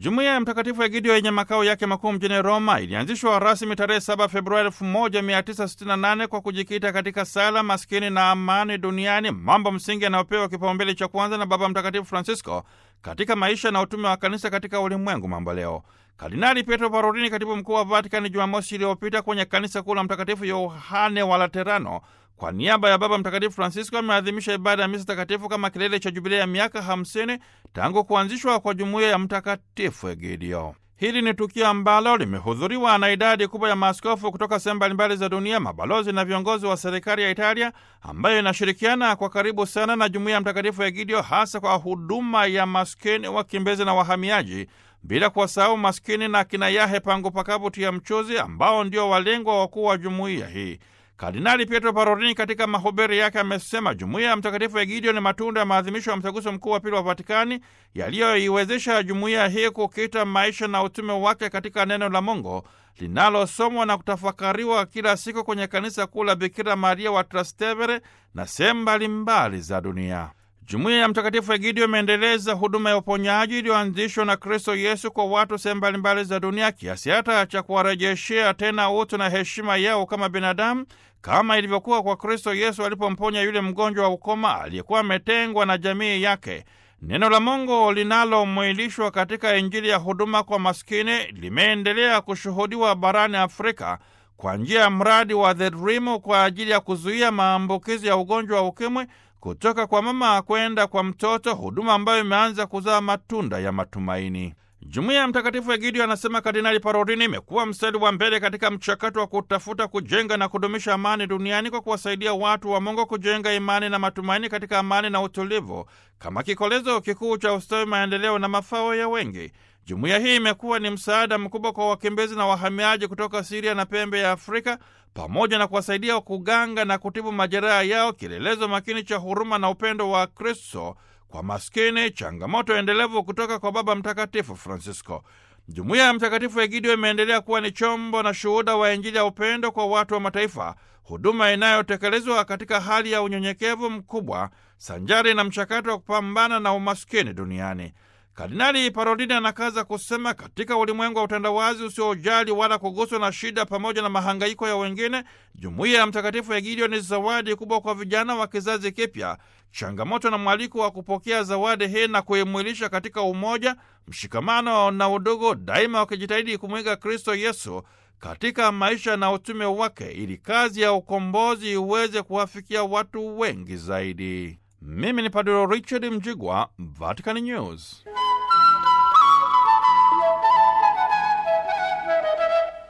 Jumuiya ya Mtakatifu Egidio yenye makao yake makuu mjini Roma ilianzishwa rasmi tarehe 7 Februari 1968 kwa kujikita katika sala, maskini na amani duniani, mambo msingi yanayopewa kipaumbele cha kwanza na Baba Mtakatifu Francisco katika maisha na utume wa kanisa katika ulimwengu mambo leo. Kardinali Pietro Parolini, katibu mkuu wa Vatikani, Jumamosi iliyopita kwenye kanisa kuu la Mtakatifu Yohane wa Laterano, kwa niaba ya Baba Mtakatifu Francisco ameadhimisha ibada ya misa takatifu kama kilele cha jubilei ya miaka 50 tangu kuanzishwa kwa jumuiya ya Mtakatifu Egidio. Hili ni tukio ambalo limehudhuriwa na idadi kubwa ya maaskofu kutoka sehemu mbalimbali za dunia, mabalozi na viongozi wa serikali ya Italia ambayo inashirikiana kwa karibu sana na jumuiya ya Mtakatifu Egidio, hasa kwa huduma ya maskini, wakimbizi na wahamiaji, bila kuwasahau maskini na kina Yahe Pangu Pakavu Tia Mchuzi ambao ndio walengwa wakuu wa jumuiya hii. Kardinali Pietro Parolini katika mahubiri yake amesema jumuiya ya Mtakatifu Egidio ni matunda ya maadhimisho ya mtaguso mkuu wa pili wa Vatikani yaliyoiwezesha jumuiya hii kukita maisha na utume wake katika neno la Mungu linalosomwa na kutafakariwa kila siku kwenye kanisa kuu la Bikira Maria wa Trastevere na sehemu mbalimbali za dunia. Jumuiya ya Mtakatifu Egidio imeendeleza huduma ya uponyaji iliyoanzishwa na Kristo Yesu kwa watu sehemu mbalimbali za dunia kiasi hata cha kuwarejeshea tena utu na heshima yao kama binadamu kama ilivyokuwa kwa Kristo Yesu alipomponya yule mgonjwa wa ukoma aliyekuwa ametengwa na jamii yake. Neno la Mungu linalomwilishwa katika Injili ya huduma kwa maskini limeendelea kushuhudiwa barani Afrika kwa njia ya mradi wa The Dream kwa ajili ya kuzuia maambukizi ya ugonjwa wa ukimwi kutoka kwa mama kwenda kwa mtoto, huduma ambayo imeanza kuzaa matunda ya matumaini. Jumuiya ya Mtakatifu Egidio, anasema Kardinali Parolini, imekuwa mstari wa mbele katika mchakato wa kutafuta, kujenga na kudumisha amani duniani kwa kuwasaidia watu wa Mungu kujenga imani na matumaini katika amani na utulivu kama kikolezo kikuu cha ustawi, maendeleo na mafao ya wengi. Jumuiya hii imekuwa ni msaada mkubwa kwa wakimbizi na wahamiaji kutoka Siria na pembe ya Afrika, pamoja na kuwasaidia kuganga na kutibu majeraha yao, kielelezo makini cha huruma na upendo wa Kristo kwa maskini, changamoto endelevu kutoka kwa Baba Mtakatifu Francisco. Jumuiya ya Mtakatifu Egidio imeendelea kuwa ni chombo na shuhuda wa Injili ya upendo kwa watu wa mataifa, huduma inayotekelezwa katika hali ya unyenyekevu mkubwa, sanjari na mchakato wa kupambana na umaskini duniani. Kardinali Parolini anakaza kusema, katika ulimwengu wa utandawazi usiojali wala kuguswa na shida pamoja na mahangaiko ya wengine, jumuiya ya Mtakatifu Egidio ni zawadi kubwa kwa vijana wa kizazi kipya, changamoto na mwaliko wa kupokea zawadi hii na kuimwilisha katika umoja, mshikamano na udugu, daima wakijitahidi kumwiga Kristo Yesu katika maisha na utume wake, ili kazi ya ukombozi iweze kuwafikia watu wengi zaidi. Mimi ni Padre Richard Mjigwa, Vatican News.